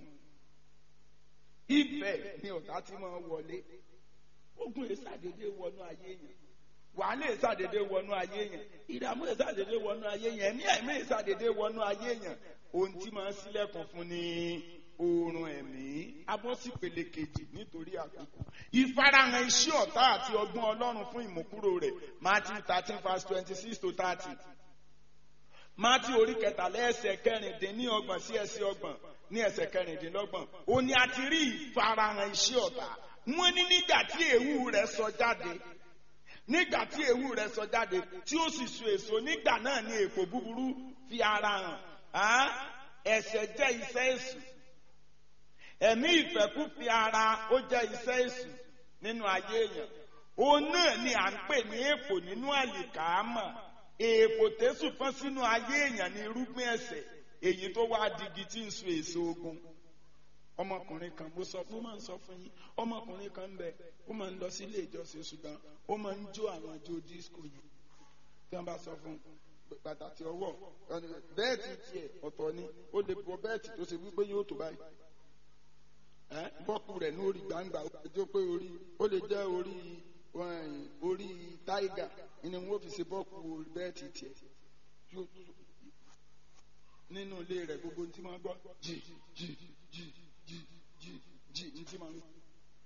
Speaker 1: ibẹ̀ ni ọ̀tá ti máa wọlé ogun èsàdédé wọnú ayé yẹn wàhálà èsàdédé wọnú ayé yẹn ìdààmú èsàdédé wọnú ayé yẹn ẹ̀mí ẹ̀mí èsàdédé wọnú ayé yẹn ohun tí máa ń ṣílẹ̀kùn fún ni oorun ẹ̀mí abọ́sípele kejì nítorí àkókò ìfarahàn iṣẹ́ ọ̀tá àti ọgbọ́n ọlọ́run fún ìmúkúrò rẹ̀ Matthew thirteen verse twenty six to thirty mátí orí kẹtàlá ẹsẹ̀ kẹrìndínlọ́gbọ̀n sí ẹsẹ̀ ọgbọ̀n ní ẹsẹ̀ kẹrìndínlọ́gbọ̀n ó ní a ti rí ìfarahàn iṣẹ́ ọ̀tá wọ́n ní nígbà tí èéwú rẹ̀ sọ jáde nígbà tí èéwú rẹ̀ sọ jáde tí ó sì so èso nígbà náà ni èpò búburú fi ara hàn ẹ̀ṣẹ̀ jẹ́ iṣẹ́ èṣù ẹ̀mí ìfẹ́kú fi ara ó jẹ́ iṣẹ́ èṣù nínú ayé èèyàn òun náà ni à ń pè ní èpò nínú àlìkámà èèpò tẹ́sù fọ́n sínú ayé èèyàn ní irúgbìn ẹ̀ṣẹ̀ èyí tó wá digi tí ń so èso ogun ọmọkùnrin kan mo sọ mo máa ń sọ fún yín ọmọkùnrin kan ń bẹ ó máa ń lọ sí ilé ìjọsìn ṣùgbọ́n ó máa ń jó àwọn jó disco yìí tí wọ́n bá sọ fún pàtàkì ọwọ́ bẹ́ẹ̀tì tiẹ̀ ọ̀tọ̀ ni ó lè bọ bẹ́ẹ̀tì tó ṣe wípé yóò tó báyìí bọ́ọ̀kù rẹ̀ ní orí gbangba ó lè jẹ́ pé orí ó lè jẹ́ orí orí táìgà ni wọ́n fi ṣe bọ́ọ̀kù bẹ́ẹ̀tì tiẹ̀ nínú ilé rẹ̀ gbogbo tí wọ́n gbọ́ jì jì jì jì jì jì ní tí wọ́n gbọ́.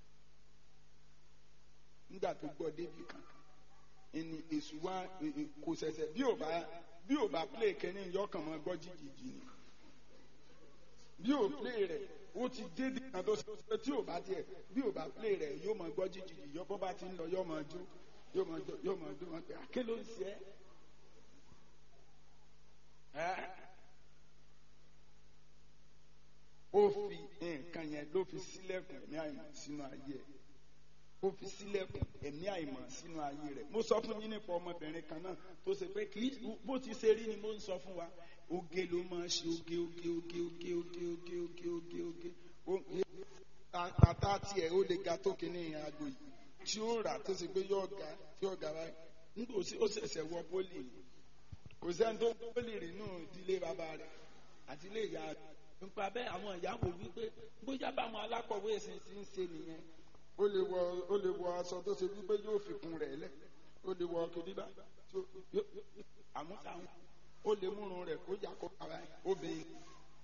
Speaker 1: nígbà tó gbọ́ débi kankan ẹni èṣù wa kò ṣẹ̀ṣẹ̀ bí ò bá bí ò bá play kẹ́ni yọkàn máa gbọ́ jìjìjì ni bí ò play rẹ̀ ó ti dé di kan tó ṣe tí ò bá tiẹ̀ bí ò bá play rẹ̀ yóò máa gbọ́ jìjìjì yọ bọ́ bá ti ń lọ yóò máa jó yóò máa jó yóò máa jó wọn pé àké ló ń ṣe ẹ́ ó fi nǹkan yẹn ló fi sílẹ̀kùn ẹ̀mí àìmọ̀ sínú ayé ẹ̀ ó fi sílẹ̀kùn ẹ̀mí àìmọ̀ sínú ayé rẹ̀ mo sọ fún yín nípa ọmọbìnrin kan náà tó ṣe pé kì í bó ti ṣe rí ni mo ń sọ fún wa oge ló máa ṣe oge oge oge oge oge oge oge oge oge ata tiẹ̀ ó lè ga tó kíní aago yìí tí ó rà tó ṣe pé yóò ga tí yóò ga báyìí nígbà ó ṣẹ̀ṣẹ̀ wọ pólì ni kò sẹ́ni tó pólì rí nù ìdílé bàbá rẹ̀ àti ilé ìyá rẹ̀ nípa bẹ́ẹ̀ àwọn ìyàwó wípé bóyá báwọn alákọ̀wé ẹ̀sìn ti ń ṣe nìyẹn ó lè wọ ó lè wọ aṣọ tó ṣe wípé yóò fi kùn rẹ̀ lẹ̀ ó lè wọ kìdíbà tó àmúṣàwọn ó lè múrun rẹ̀ kó yà kó ara obìnrin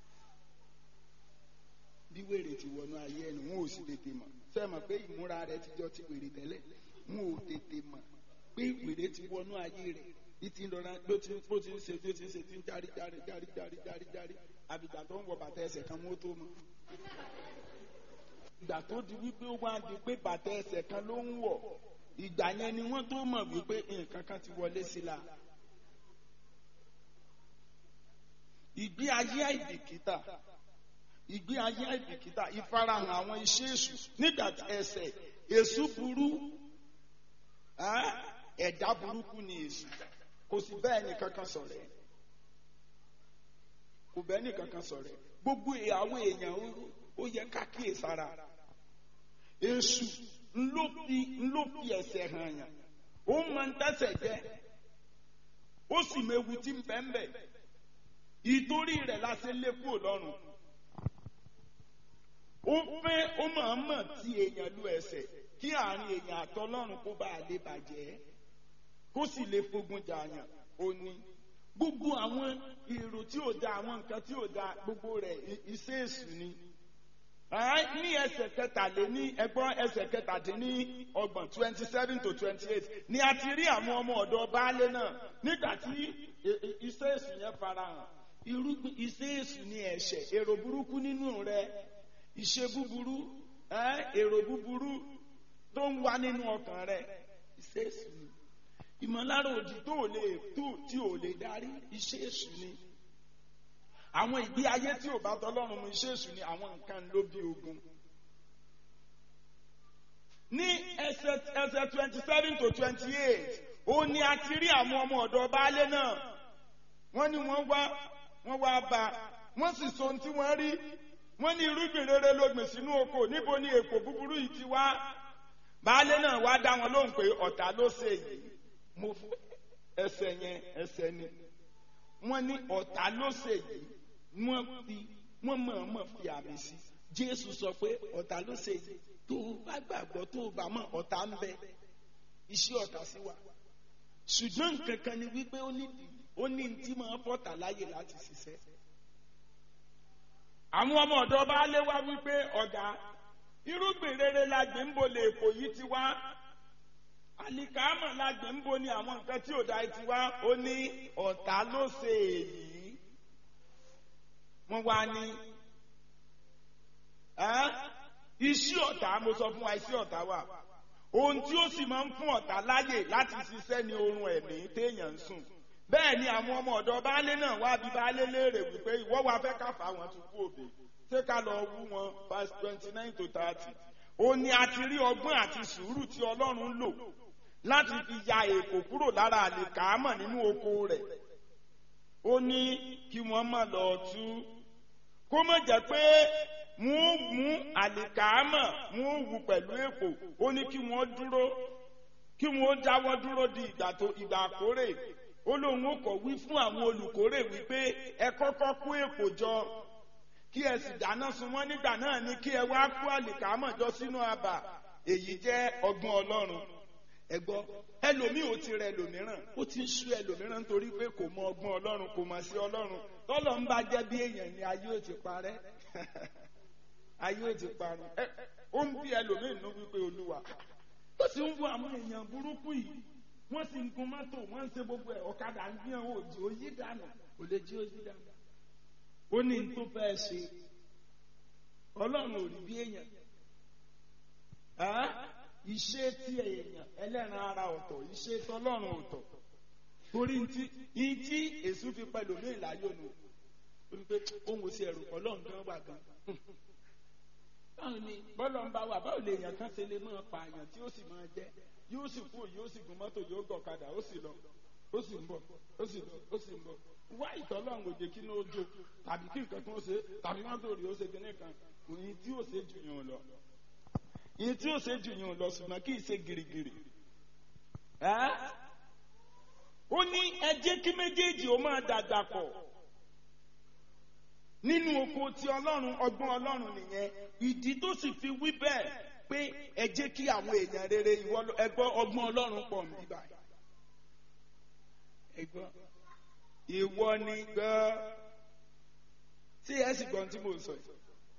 Speaker 1: bí wèrè ti wọnú ayé ẹnu wọn ò sì tètè mọ̀ ṣé mọ̀ pé ìmúra rẹ̀ ti jọ ti wèrè tẹ́lẹ̀ wọn ò tètè mọ̀ pé wèrè ti wọnú ayé rẹ̀ ìtì lọ́ra ló ti bó ti ń ṣe bí ó ti ń ṣe ti ń járí járí járí járí járí járí àbìgbà tó ń wọ bàtà ẹsẹ̀ kan mọ́ tó mọ́ ìgbà tó di wípé ó wá di pé bàtà ẹsẹ̀ kan ló ń wọ̀ ìgbà yẹn ni wọ́n tó mọ̀ wípé nǹkan kan ti wọlé sí la. ìgbé ayé àìbìkítà ìgbé ayé àìbìkítà ìfarahàn àwọn iṣẹ́ èṣù nígbà tí ẹsẹ̀ èṣù burú ẹ̀dá burúkú ni èṣù kò sí bẹ́ẹ̀ ni kankan sọ̀rọ̀ ẹ̀ kò bẹ́ẹ̀ ni kankan sọ̀rọ̀ ẹ̀ gbogbo ìyàwó èèyàn ó yẹ ká kíyèsára èṣù ńlọ fi ńlọ fi ẹsẹ̀ hàn yàn ó máa ń tẹ̀sẹ̀ jẹ́ ó sì mewu tí ń bẹ́ẹ̀ bẹ́ẹ̀ ìtorí rẹ̀ la ṣe lé kúrò lọ́rùn ó fẹ́ ó máa ń mọ̀ tí èèyàn lu ẹsẹ̀ kí àárín èèyàn àtọlọ́run kó bá a lè bàjẹ́ kó sì lè fogun jà yàn ó ní gbogbo àwọn èrò tí ò da àwọn nǹkan tí ò da gbogbo rẹ̀ iṣẹ́ èṣù ni ní ẹsẹ̀ kẹtàléní ẹgbọ́n ẹsẹ̀ kẹtàdínní ọgbọ̀n twenty seven to twenty eight ni a ti rí àwọn ọmọ ọ̀dọ́ baálé náà nígbà tí i- i- iṣẹ́ èṣù yẹn farahàn irúgbìn iṣẹ́ èṣù ni ẹ̀ṣẹ̀ èrò burúkú nínú rẹ ìṣe búburú ẹ́, èrò búburú tó ń wá nínú ọkàn rẹ iṣẹ́ èṣù ni ìmọ̀lára òdì tó ò lè tó tí ò lè darí iṣẹ́ èṣù ni àwọn ìgbé ayé tí ò bá tọlọ́run mu iṣẹ́ èṣù ni àwọn nǹkan ló bí ogun ní ẹsẹ̀ ẹsẹ̀ twenty seven to twenty eight ó ní a ti rí àwọn ọmọ ọ̀dọ̀ baálé náà wọ́n ní wọ́n wá wọ́n wá bá wọ́n sì sọ ohun tí wọ́n rí wọ́n ní irúgbìn rere ló gbìn sínú oko níbo ni èpò búburú yìí ti wá baálé náà wá dá wọn lóhùn pé ọ̀tá ló ṣe yìí mo fẹ́ ẹsẹ̀ yẹn ẹsẹ̀ ni wọ́n ní ọ̀tá ló ṣe yìí wọ́n fi wọ́n mọ̀ọ́mọ̀ fi àmì sí jésù sọ pé ọ̀tá ló ṣe yìí tó o bá gbàgbọ́ tó o bá mọ̀ ọ̀tá ń bẹ iṣẹ́ ọ̀tá sí wa ṣùgbọ́n nǹkan kan ni wípé ó ní ó ní tí máa fọ́tà láyè láti ṣiṣẹ́ àwọn ọmọ ọ̀dọ́ bá lé wá wípé ọ̀gá irúgbìn rere la gbé ń bo lè èkó yìí ti wá àlìkámọ̀ la gbé ń bo ni àwọn nǹkan tí ò dá ti wá ó ní ọ̀tá ló ṣe èyí wọ́n wá ní ẹ́ iṣẹ́ ọ̀tá mo sọ fún wa iṣẹ́ ọ̀tá wà ohun tí ó sì máa ń fún ọ̀tá láyè láti ṣiṣẹ́ ní oorun ẹ̀mí téèyàn ń sùn bẹ́ẹ̀ ni àwọn ọmọ ọ̀dọ́ baálé náà wá bí baálé léèrè wípé ìwọ wa fẹ́ ká fà wọ́n tún kú òbí ṣé ká lọ wú wọn verse twenty nine to thirty ó ní a ti rí ọgbọ́n àti sùúrù tí ọlọ́run lò láti fi ya èkó kúrò lára àlìkámọ̀ nínú oko rẹ̀ ó ní kí wọ́n má lọ tú kó má jẹ́ pé wọ́n mú àlìkámọ̀ wọ́n wù pẹ̀lú èpò ó ní kí wọ́n dúró kí wọ́n dáwọ́ dúró di ìgbà tó ìgbà àkórè ó lóun ó kọ̀ wí fún àwọn olùkórè wípé ẹ kọ́kọ́ kó èpò jọ kí ẹ sì dáná sun wọ́n nígbà náà ni kí ẹ wá kó àlìkámọ̀ jọ sínú abà èyí jẹ́ ọgbọ́n ọlọ́run ẹ gbọ́ ẹlòmíì ò ti rẹ ẹlòmíràn ó ti ń sú ẹlòmíràn nítorí pé kò mọ ọgbọ́n ọlọ́run kò mọ̀ sí ọlọ́run tọ́lọ̀ ń bá jẹ́ bí èèyàn ni ayé ò ti parẹ́ ayé ò ti parun ẹ ó ń bí ẹlòmíì nínú wípé olúwa ó sì ń wo àwọn èèyàn burúkú yìí wọ́n sì ń gun mọ́tò wọ́n ń ṣe gbogbo ẹ̀ ọ̀kadà ń gbìyàn òjò ó yí dànù kò lè jí ó yí dànù ó ní n tó fẹ́ ṣe ọlọ́run ò rí bí èèyàn ìṣe tí èèyàn ẹlẹ́ran ara ọ̀tọ̀ ìṣe tọlọ́run ọ̀tọ̀ torí ntí ntí èṣù fi pẹ̀lú ní ìlàyò nù ó ní pé òun ò sí ẹ̀rù ọlọ́run gan wà gan báwo ni bọ́lọ̀ ń bá wà báwo lè èèyàn kan ṣe lè máa pa àyàn tí ó sì máa jẹ́ yóò sì kú yóò sì gun mọ́tò yóò gọ̀kadà ó sì lọ ó sì ń bọ̀ ó sì lọ ó sì ń bọ̀ wá ìtọ́lọ́run òjè kí ní ó jó tàbí kí nǹkan kan ó ṣe tàbí mọ́tò rí ó ṣe kíní kan òyìn tí ó ṣe jù yàn lọ ìyẹn tí ó ṣe jù yàn lọ ṣùgbọ́n kì í ṣe gìrìgìrì ó ní ẹ jẹ́ kí méjèèjì ó máa dàgbà pọ̀ nínú oko ti ọlọ́run ọgbọ́n ọlọ́run nìyẹn ìdí tó sì fi wí bẹ́ẹ̀ pé ẹ jẹ́ kí àwọn èèyàn rere ẹgbọ́ ọgbọ́n ọlọ́run pọ̀ ń bíbá ẹgbọ́ ìwọ ni gbọ́ tí ẹ sì gbọ́n tí mo sọ yìí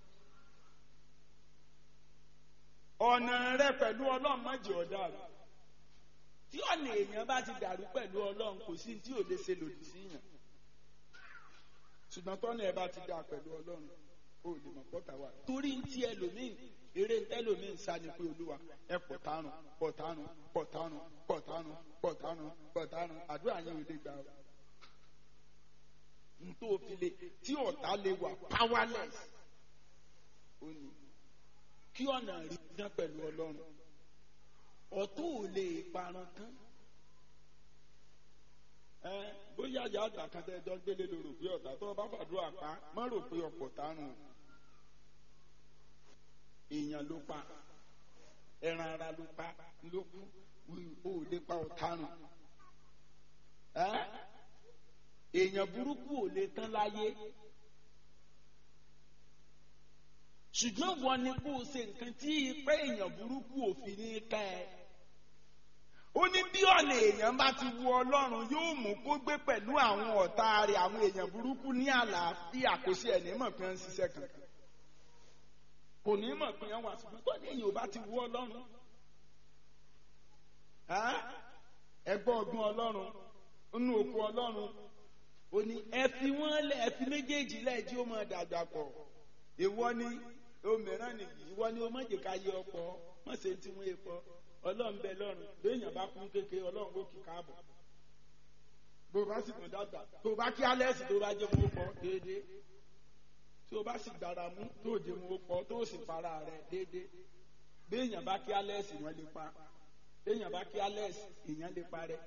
Speaker 1: ọ̀nà rẹ pẹ̀lú ọlọ́run má jẹ́ ọ̀dà rẹ tí ọ̀nà èèyàn bá ti dàrú pẹ̀lú ọlọ́run kò sí tí ò lè ṣe lòdì sí yàn ṣùgbọ́n tọ́nà ẹ bá ti dà pẹ̀lú ọlọ́run ó lè mọ̀ pọ́tà wà. torí ń tí ẹlòmíì eré ẹlòmíì ń sá ni pé olúwa ẹ pọ̀tánù pọ̀tánù pọ̀tánù pọ̀tánù pọ̀tánù pọ̀tánù àdúrà yẹn ò lè gbà ó. n tó fi le tí ọ̀tá lè wà powerless ó ní kí ọ̀nà rí dán pẹ̀lú ọlọ́run ọ̀tún ò lè parun tán ẹ bóyá ìyá àgbà kan tẹ ẹjọ gbélé ló rò pé ọ̀tá tó o bá fàdúrà pa má rò pé ọ̀pọ̀ tárùn èèyàn ló pa ẹran ara ló pa ló kú o ò lè pa ọ̀tárùn ẹ èèyàn burúkú ò lè tán láyé ṣùgbọ́n wọn ni kó o ṣe nǹkan tí ipẹ́ èèyàn burúkú òfin ní ká ẹ ó ní bí ọ̀nà èèyàn bá ti wu ọlọ́run yóò mú kó gbé pẹ̀lú àwọn ọ̀tá rẹ̀ àwọn èèyàn burúkú ní àlàáfíà kò sí ẹ̀ní mọ̀ pé ń ṣiṣẹ́ kankan kò ní mọ̀ pé wọ́n wà ṣùgbọ́n tó ní èèyàn ò bá ti wu ọlọ́run ẹgbọ́ ọgbọ́n ọlọ́run nínú òkú ọlọ́run ó ní ẹ fi wọ́n lẹ̀ ẹ fi méjèèjì lẹ̀ tí ó máa dàgbà pọ̀ ìwọ ni òmíràn nìyí ìwọ ni ó má jẹ́ ká yẹ ọ̀pọ̀ má ṣe tí wọ́n yẹ pọ̀ ọlọ́run bẹ lọ́run béèyàn bá kún kékeré ọlọ́run ó kì káàbọ̀ bó o bá sì tún dàgbà tó o bá kí alẹ́sì tó o bá jẹ́ wọn ó pọ̀ déédéé tí o bá sì dára mú tó o jẹ́ wọn ó pọ̀ tó o sì para rẹ̀ déédéé béèyàn bá kí alẹ́sì wọn lè pa béèyàn bá kí alẹ́sì èèyàn lè parẹ́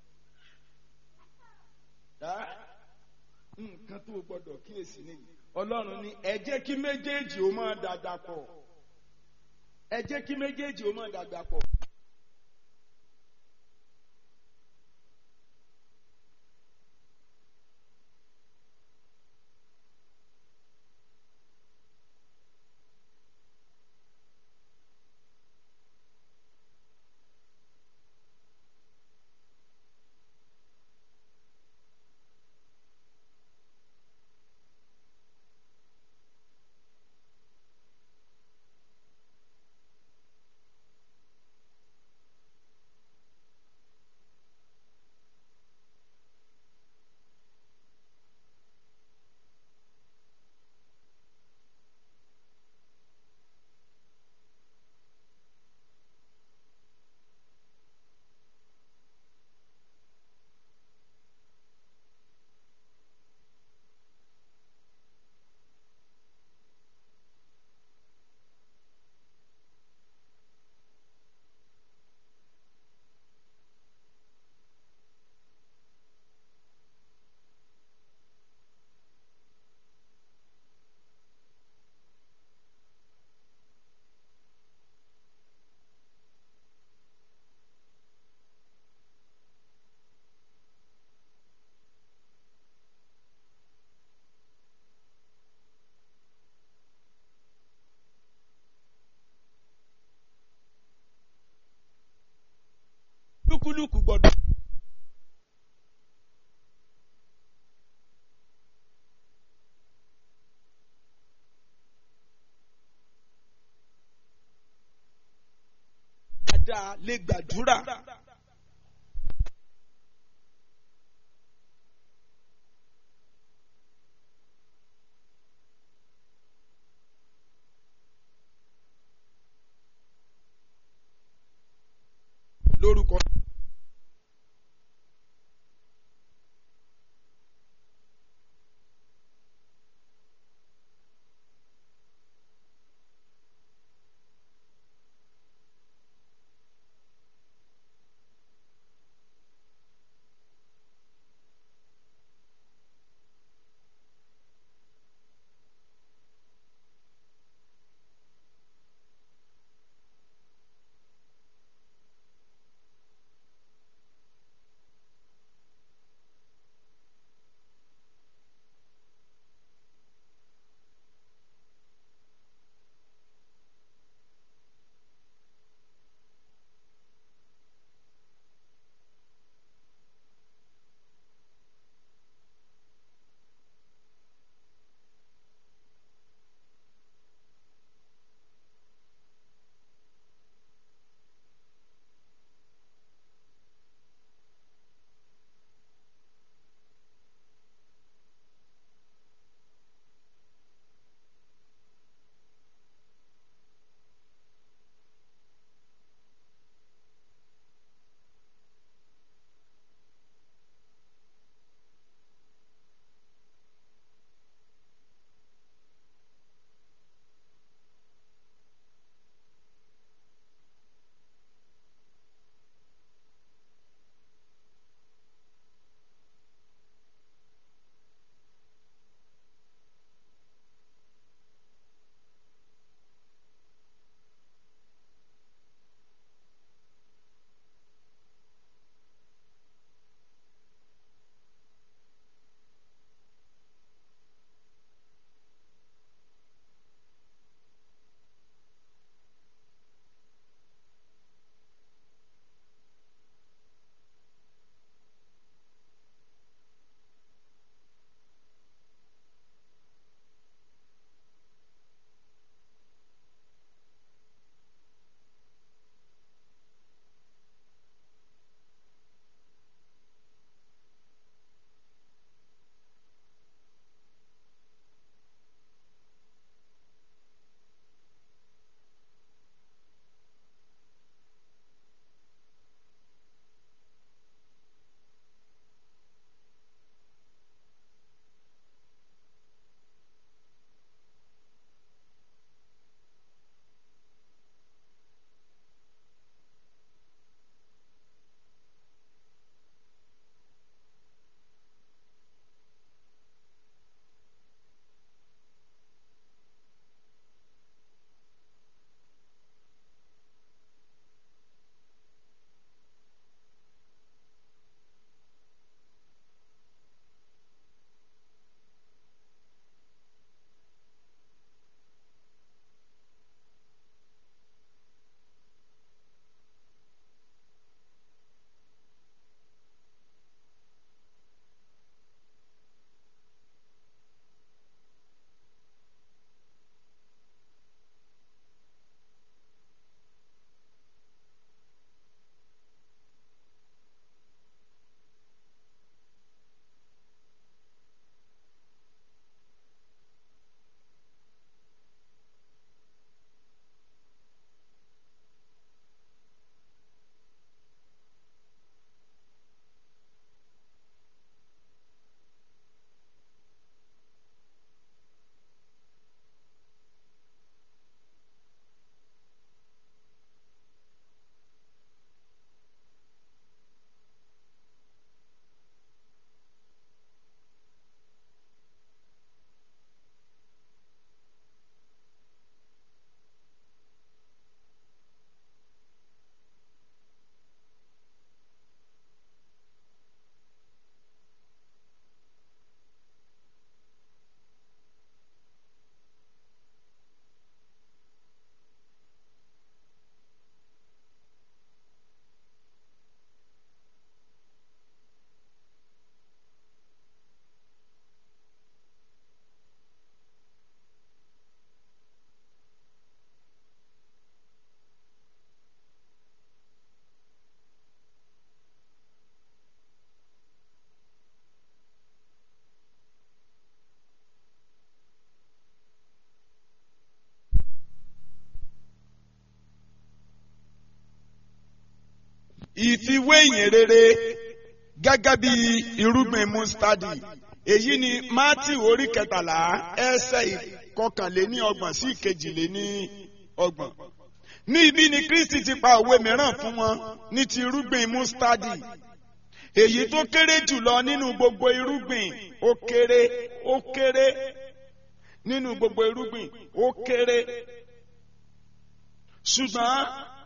Speaker 1: nǹkan tó o gbọ́dọ̀ kíyèsí nìyí ọlọ́run ní ẹ jẹ́ kí méjèèjì ó máa dàgbà pọ̀ ẹ jẹ́ kí méjèèjì ó máa dàgbà pọ̀. lúkúlùkù gbọ́dọ̀. dáadáa lè gbàdúrà. lórúkọ. ìfiwé ìyìn rere gẹ́gẹ́ bí irúgbìn mustadi èyí ni matthew orí kẹtàlá ẹsẹ̀ ìkọkànléní ọgbọ̀n sí ìkejìléní ọgbọ̀n ní ibi ni kristi ti pa òwe mìíràn fún wọn ní ti irúgbìn mustadi èyí tó kéré jùlọ nínú gbogbo irúgbìn ó kéré ó kéré nínú gbogbo irúgbìn ó kéré ṣùgbọ́n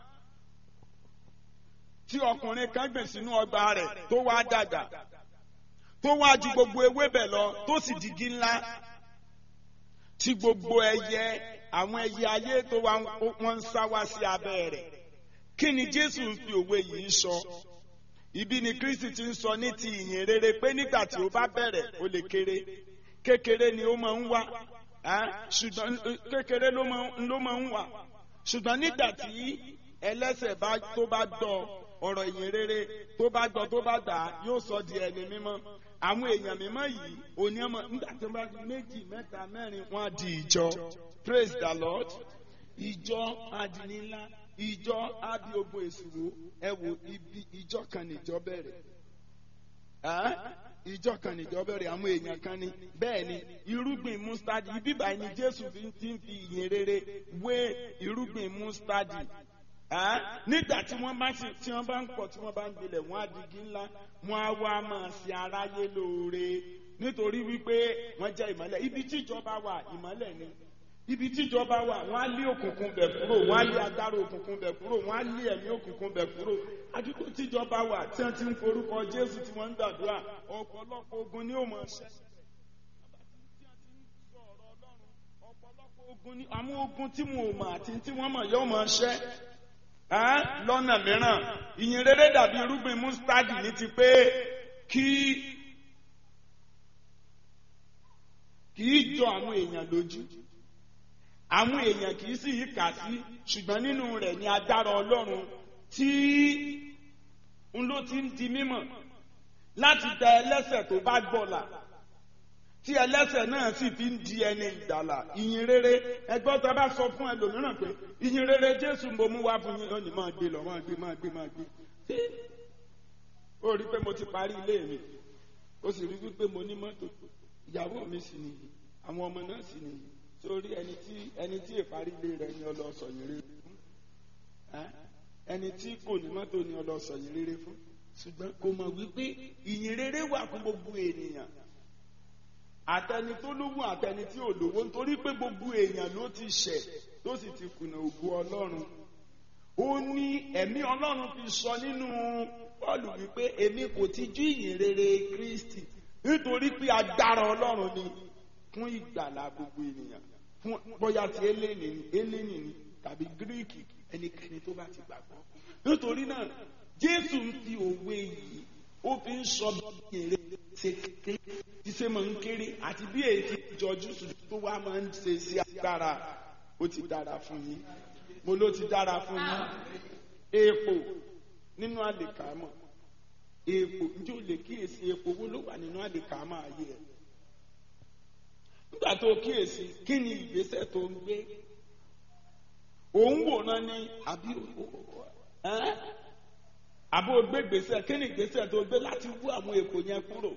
Speaker 1: tí ọkùnrin kan gbìn sínú ọgbà rẹ̀ tó wá dàgbà tó wá ju gbogbo ewébẹ̀ lọ tó sì digi ńlá tí gbogbo ẹyẹ àwọn ẹyẹ ayé tó wá wọn ń sá wá sí abẹ́ rẹ̀ kí ni Jésù ń fi òwe yìí sọ ibi ni Kristi ti ń sọ ní ti ìyìn rere pé nígbà tí ó bá bẹ̀rẹ̀ ó lè kéré kékeré ni ó máa ń wá ṣùgbọ́n kékeré ló máa ń wà ṣùgbọ́n nígbà tí ẹlẹ́ṣẹ̀ tó bá gbọ́ ọ̀rọ̀ ìyìn rere tó bá gbọ́ tó bá gbà yóò sọ di ẹni mímọ́ àwọn èèyàn mímọ́ yìí òní ọmọ nígbà tí wọ́n bá di méjì mẹ́ta mẹ́rin wọ́n á di ìjọ praise the lord ìjọ adìnílá ìjọ ábí ogun èsìwò ẹ wo ibi ìjọ kan níjọ bẹ̀rẹ̀ ìjọ kan níjọ bẹ̀rẹ̀ àwọn èèyàn kan ní bẹ́ẹ̀ ni irúgbìn mustadi ibi báyìí ni jésù fi ti ń fi ìyìn rere wé irúgbìn mustadi nígbà tí wọ́n bá tí wọ́n bá ń pọ̀ tí wọ́n bá ń gbilẹ̀ wọ́n á digi ńlá wọ́n á wá máa ṣe aráyé lóore nítorí wípé wọ́n jẹ́ ìmọ́lẹ̀ ibi tíjọba wà ìmọ́lẹ̀ ni ibi tíjọba wà wọ́n á lé òkùnkùn bẹ̀ kúrò wọ́n á lé agbára òkùnkùn bẹ̀ kúrò wọ́n á lé ẹ̀mí òkùnkùn bẹ̀ kúrò àdúgbò tíjọba wà tí wọ́n ti ń forúkọ Jésù tí wọ́n ń gbàdúrà ọ̀pọ̀lọpọ̀ ogun ni ó mọ̀ ṣẹ́ àwọn ogun tí wọn ò mọ̀ àti tí wọ́n mọ̀ yóò mọ̀ ṣẹ́ lọ́nà mìíràn ìyìn rere dàbí irúgbìn mustadi ní ti pé kí kì í jọ àwọn èèyàn lójú àwọn èèyàn kì í sì yí kà sí ṣùgbọ́n nínú rẹ̀ ni agbára Ọlọ́run tí ń ló ti ń di mímọ̀ láti tẹ ẹlẹ́ṣẹ̀ tó bá gbọ́là tí ẹlẹ́ṣẹ̀ náà sì fi ń di ẹni ìgbàlà ìyìn rere ẹgbọ́n tó bá sọ fún ẹlòmíràn pé ìyìn rere Jésù mo mú wá fún yín ó ní máa gbé lọ máa gbé máa gbé máa gbé ó rí pé mo ti parí ilé mi ó sì rí wípé mo ní mọ́tò ìyàwó mi sì nìyí àwọn ọmọ náà sì nìyí sórí ẹni tí ẹni tí ìparí ilé rẹ̀ ni ọlọ́sọ̀ yìí rere fún ẹni tí kò ní mọ́tò ni ọlọ́sọ̀ yìí rere fún ṣùgbọ́n kò mọ̀ wípé ìyìn rere wà fún gbogbo ènìyàn àtẹni tó lówó àtẹni tí ò lówó nítorí pé gbogbo èèyàn ló ti ṣẹ̀ tó sì ti kùnà ògo Ọlọ́run ó ní ẹ̀mí Ọlọ́run fi sọ nínú Pọ́ọ̀lù wípé èmi kò ti jú ìyìn rere Kristi nítorí pé agbára Ọlọ́run ni fún ìgbàlà gbogbo ènìyàn fún bóyá ti eléni ni eléni ni tàbí gíríkì ẹnikẹ́ni tó bá ti gbàgbọ́ nítorí náà Jésù ń fi òwe yìí ó fi ń sọ bí èrè ṣe kékeré tí ṣe máa ń kéré àti bí èyí ti jọjú sùdù tó wá máa ń ṣe sí agbára ó ti dára fún yín mo ló ti dára fún yín epo nínú àlèkámọ̀ epo njẹ́ o lè kíyèsí epo wo ló wà nínú àlèkámọ̀ ayé ẹ̀ nígbà tó kíyèsí kí ni ìgbésẹ̀ tó ń gbé òun wòran ni àbí àbó gbé gbèsè kí ni gbèsè tó gbé láti wú àwọn èkó yẹn kúrò.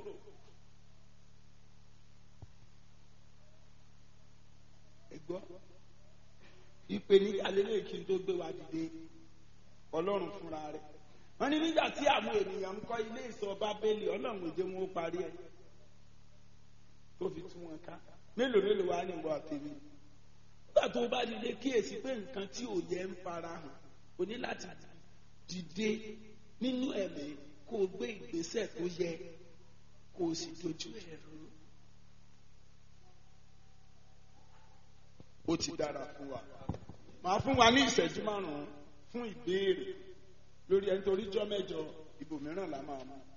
Speaker 1: ẹgbọ́ ìpèníjà lélẹ̀ kí n tó gbé wa dìde ọlọ́run fúnra rẹ̀ wọ́n ní nígbà tí àwọn ènìyàn ń kọ́ ilé ìsọ bábélì ọlọ́run òjò wọn ó parí ẹ̀ tó fi tú wọn ká mélòó mélòó wá ní ìwọ àtẹ̀mí nígbà tó bá dìde kíyèsí pé nǹkan tí ò yẹ ń fara hàn o ní láti dìde nínú ẹ̀mí kó o gbé ìgbésẹ̀ tó yẹ kó o sì dojú ẹ̀ rú. ó ti dára fún wa màá fún wa ní ìṣẹ́jú márùn-ún fún ìbéèrè lórí ẹni torí jọ́ mẹ́jọ ibòmíràn la máa mú.